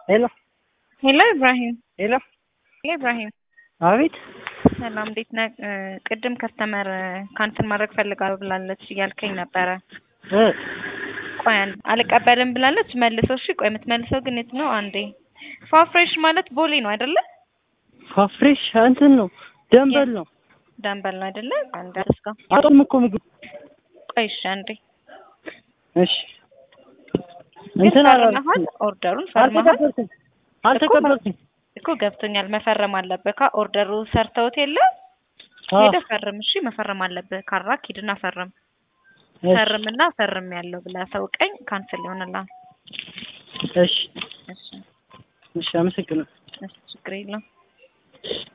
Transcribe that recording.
ሄሎ ሄሎ ኢብራሂም ሄሎ ሄሎ ኢብራሂም አቤት ሰላም እንዴት ነህ? እ ቅድም ከስተመር ካንስል ማድረግ ፈልጋለሁ ብላለች እያልከኝ ነበረ። እ ቆይ አንድ አልቀበልም ብላለች። መልሰው እሺ፣ ቆይ የምትመልሰው ግን የት ነው? አንዴ ፋፍሬሽ ማለት ቦሌ ነው አይደለ? ፋፍሬሽ እንትን ነው ደንበል ነው ዳንበል ነው አይደለ? አንድ እስካ አጦም እኮ ምግብ ቆይ እሺ፣ አንዴ እሺ ግን እንትን ፈርመሃል? ኦርደሩን ፈርመሃል አልተቀበልኩም አልተቀበልኩም እኮ ገብቶኛል። መፈረም አለብህ። ካ ኦርደሩ ሰርተውት የለ አዎ ሄደህ ፈርም። እሺ መፈረም አለብህ። ካራክ ሂድና ፈርም። እሺ ፈርምና ፈርም ያለው ብለህ አሳውቀኝ። ካንስል ይሆንልሃል። እሺ እሺ እሺ አመሰግናለሁ እሺ ችግር የለውም።